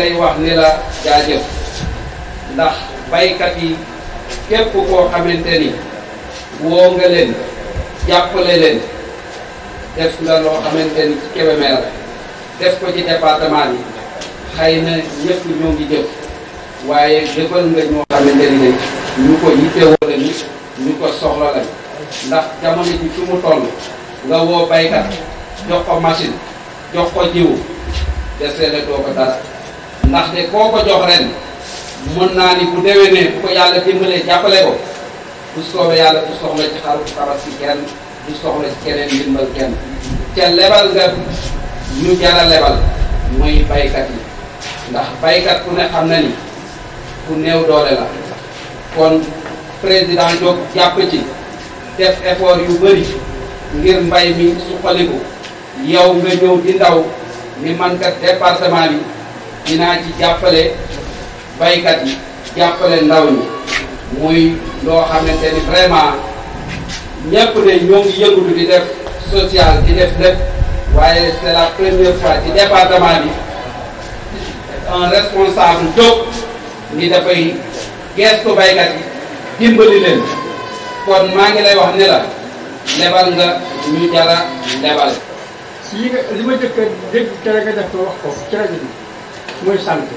lay wax ni la jaajëf ndax baykat yi képp koo xamante ni woo nga leen jàppale leen def nga loo xamante ni ci Kébémer def ko ci département bi xëy na ñëpp ñoo ngi jëf waaye jëfal nga ñoo xamante ni ñu ko yittewoo lañu ñu ko soxla lañu ndax jamono ji fi mu toll nga woo baykat jox ko machine jox ko jiwu deseele doo ko dara ndaxte koo ko jox ren mën naa ni bu déwénee bu ko yàlla dimbalee jàppale ko bu soobee yàlla du soxla ci xaru tabaski kenn du soxla ci keneen ndimbal kenn ca lebal nga ñu jara lebal mooy baykat yi ndax baykat ku ne xam na ni ku néew doole la kon président jóg jàpp ci def effort yu bëri ngir mbay mi suqaliku yow nga ñëw di ndaw ni man kat département bi dinaa ci jàppale baykat yi jàppale ndaw ñi muy loo xamante ni vraiment ñëpp ne ñoo ngi yëngatu di def social di def lépp waaye c'est la première fois ci département bi un responsable jóg ni dafay gestu baykat yi dimbali leen kon maa ngi lay wax ne la lebal nga ñu jara lebal yi nga li ma jëkk a dégg tere nga def ko wax ko ci rajo bi mooy santé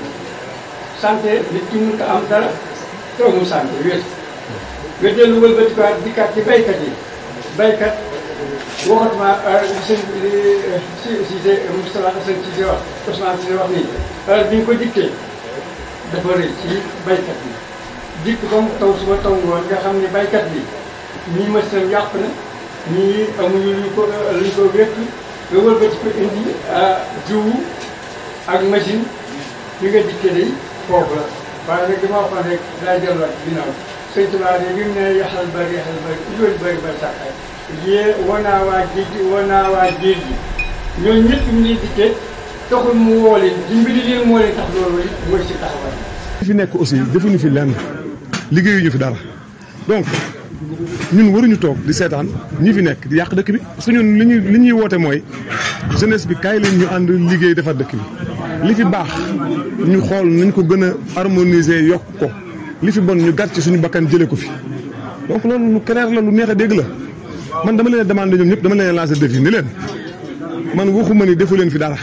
santé nit ki mënut a am dara te amul santé wér nga dellu wëlbatikuwaat dikkaat ci baykat yi baykat waxatuma sëñ si si si Moustapha Assane Cissé wax Ousmane Cissé wax nii heure bi ñu ko dikkee dafa rëy ci baykat bi dikk ba mu taw suba taw ngoon nga xam ne baykat bi ñii machine yàq na ñii amuñu lu ko lu ko wékk nga wëlbati ko indi jiwu ak machine bi nga dikkee day foofu la waaye nag dama waxoon rek daa delluwaat ginnaaw sëñ Tuubaa de bi mu ne yaxal bari yaxal bari loolu bari bari sax ay yée wanaa waa géej gi wanaa waa géej gi ñooñu ñëpp ñu ngi dikkee taxul mu woo leen dimbali leen moo leen tax loolu mooy si taxawaay li fi nekk aussi defuñu fi lenn liggéeyuñu fi dara donc ñun waruñu toog di seetaan ñi fi nekk di yàq dëkk bi parce que ñun li ñuy li ñuy woote mooy jeunesse bi kaay leen ñu ànd liggéey defar dëkk bi li fi baax ñu xool nañ ko gën a harmoniser yokk ko li fi bon ñu gàtt ci suñu bakkan jëlee ko fi donc loolu lu clair la lu neex a dégg la man dama leen a demandé ñoom ñëpp dama leen a lancé défi ni leen man waxuma ni defu leen fi dara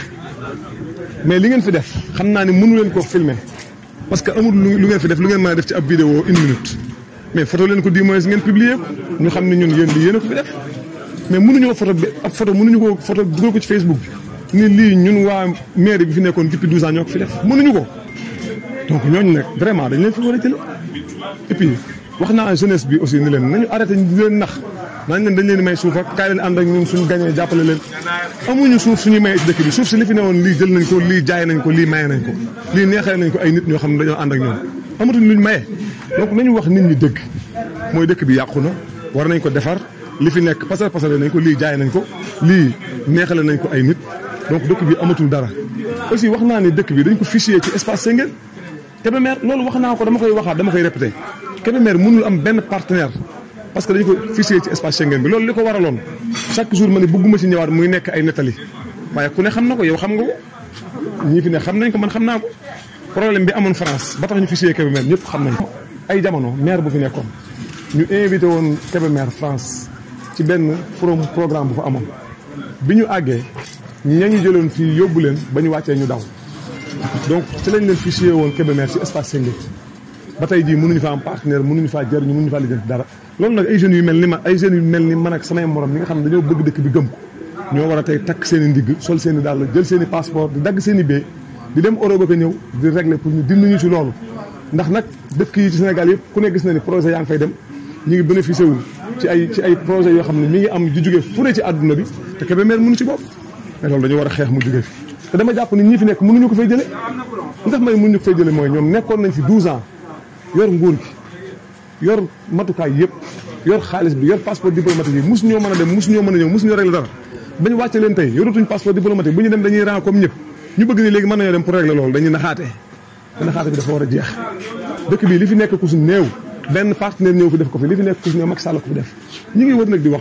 mais li ngeen fi def xam naa ne mënu leen koo filmer parce que amul lu ngeen fi def lu ngeen mën a def ci ab vidéo une minute mais photo leen ko di moins ngeen publier ko ñu xam ne ñun yéen lii yéen a ko fi def mais mënuñoo photo bi ab photo mënuñu ko photo dugal ko ci Facebook bi ni lii ñun waa mairie bi fi nekkoon depuis 12 ans ñoo ko fi def mënuñu ko donc ñooñu nag vraiment dañ leen fi war a jël et puis wax naa jeunesse bi aussi ni leen nañu arrêté di leen nax naañ leen dañ leen may suuf ak kaay leen ànd ak ñun suñu gañee jàppale leen amuñu suuf suñuy maye ci dëkk bi suuf si li fi ne woon lii jël nañ ko lii jaay nañ ko lii maye nañ ko lii neexee nañ ko ay nit ñoo xam ne dañoo ànd ak ñoom amatuñ luñ maye donc nañu wax nit ñi dëgg mooy dëkk bi yàqu na war nañ ko defar li fi nekk pasar pasare nañ ko lii jaay nañ ko lii neexale nañ ko ay nit donc dëkk bi amatul dara aussi wax naa ne dëkk bi dañ ko fichier ci espace Senghel Kébémer loolu wax naa ko dama koy waxaat dama koy répété Kébémer mënul am benn partenaire parce que dañu ko fichier ci espace Schengen bi loolu li ko waraloon chaque jour ma ne bëgguma ci ñëwaat muy nekk ay nettali waaye ku ne xam na ko yow xam nga ko ñii fi ne xam nañ ko man xam naa ko problème bi amoon France ba tax ñu fichier Kébémer ñëpp xam nañ ko. ay jamono maire bu fi nekkoon ñu invité woon Kébémer France ci benn forum programme bu fa amoon bi ñu àggee ña ñu jëloon fii yóbbu leen ba ñu wàccee ñu daw donc ci lañ leen fichier woon Kébémer ci espace Schengen ba tey jii mënuñu fa am partenaire mënuñu faa jëriñu mënuñu faa lijjanti dara loolu nag ay jeunes yu mel ni ma ay jeunes yu mel ni man ak samay morom ñi nga xam ne dañoo bëgg dëkk bi gëm ko ñoo war a tey takk seen i ndigg sol seen i dàll jël seen i passeport di dagg seen i bee di dem Europe ak a ñëw di régler pour ñu dimbaluñu ci loolu ndax nag dëkk yi ci Sénégal yëpp ku ne gis na ni projet yaa ngi fay dem ñu ngi bénéficié wu ci ay ci ay projet yoo xam ne mi ngi am di jógee fu ne ci àdduna bi te Kébémer mënu ci bopp mais loolu dañu war a xeex mu jógee fi te dama jàpp ni ñii fi nekk mënuñu ko fay jële ndax may mënuñu ko fay jële mooy ñoom nekkoon nañ fi 12 ans yor nguur gi yor matukaay yëpp yor xaalis bi yor passeport diplomatique yi mosu ñoo mën a dem mosu ñoo mën a ñëw mosu ñoo régler dara ba ñu wàcce leen tey yoratuñ passeport diplomatique bu ñu dem dañuy rang comme ñëpp ñu bëgg ni léegi mën nañoo dem pour régler loolu dañuy naxaatee te naxaate bi dafa war a jeex dëkk bi li fi nekk ku su néew benn partenaire ñëw fi def ko fi li fi nekk ku su néew Macky Sall ko fi def ñu ngi wër nag di wax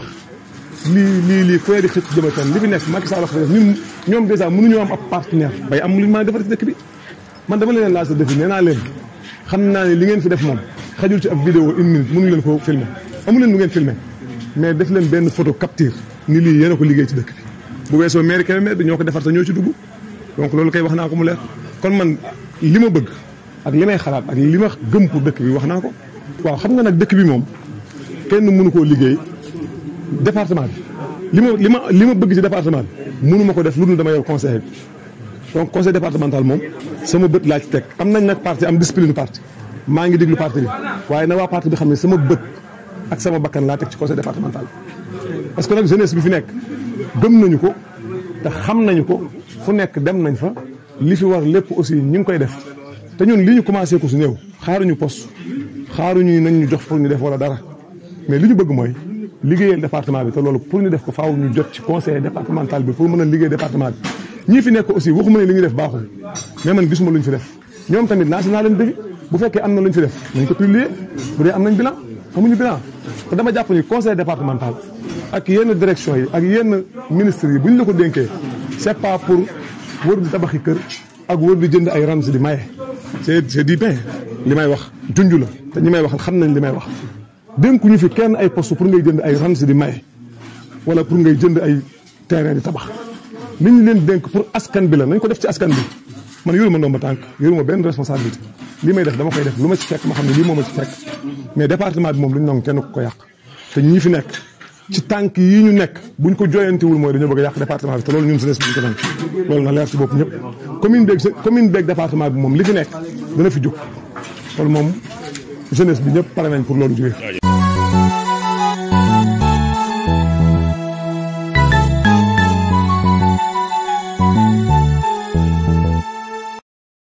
lii lii lii koy di xëcc jëma fenn li fi nekk Macky Sall ko fi def ñun ñoom dèjà mënuñoo am ab partenaire bay am lu ñu mën a defar ci dëkk bi man dama leen laaj sa défi nee naa leen xam naa ne li ngeen fi def moom xajul ci ab vidéo une minute mënu leen ko filmer amu leen lu ngeen filmer mais def leen benn photo capture ni lii yéen a ko liggéey ci dëkk bi bu weesoo maire Kébémer bi ñoo ko defar te ñoo ci dugg donc loolu kay wax naa ko mu leer kon man li ma bëgg ak li may xalaat ak li ma gëm pour dëkk bi wax naa ko waaw xam nga nag dëkk bi moom kenn mënu koo liggéey département bi li ma li ma li ma bëgg ci département bi mënu ma ko def lu dul dama yor conseil bi donc conseil départemental moom sama bët laa ci teg am nañ nag parti am discipline parti maa ngi déglu parti bi waaye na waa parti bi xam ne sama bët ak sama bakkan laa teg ci conseil départemental parce que nag jeunesse bi fi nekk gëm nañu ko te xam nañu ko fu nekk dem nañ fa li fi war lépp aussi ñu ngi koy def te ñun li ñu commencé ko su néew xaaruñu poste xaaruñu nañ ñu jox pour ñu def wala dara mais li ñu bëgg mooy liggéeyal département bi te loolu pour ñu def ko faaw ñu jot ci conseil départemental bi pour mën a liggéey département bi ñii fi nekk aussi waxuma ne li ñu def baaxul mais man gisuma lu ñu fi def ñoom tamit naa si naa leen défi bu fekkee am na lu ñu fi def nañ ko publier bu dee am nañ bilan amuñu bilan te dama jàpp ni conseil départemental ak yenn direction yi ak yenn ministres yi bu ñu la ko dénkee c'est pas pour wër di tabaxi kër ak wër di jënd ay rams di maye c'est c'est dit bien li may wax junj la te ñi may wax xam nañ li may wax dénkuñu fi kenn ay poste pour ngay jënd ay rams di maye wala pour ngay jënd ay terrain di tabax li ñu leen dénk pour askan bi la nañ ko def ci askan bi man yoruma ndomba tànk yoruma benn responsabilité li may def dama koy def lu ma ci fekk ma xam ne lii moo ma ci fekk mais département bi moom lu ñu nangu kenn ku ko yàq te ñii fi nekk ci tànk yi ñu nekk buñ ko joyantiwul mooy dañoo bëgg a yàq département bi te loolu ñun jeunesse bi ñu ko nangu loolu na leer ci bopp ñëpp commune beeg commune beeg département bi moom li fi nekk dana fi jóg loolu moom jeunesse bi ñëpp pare nañ pour loolu jógee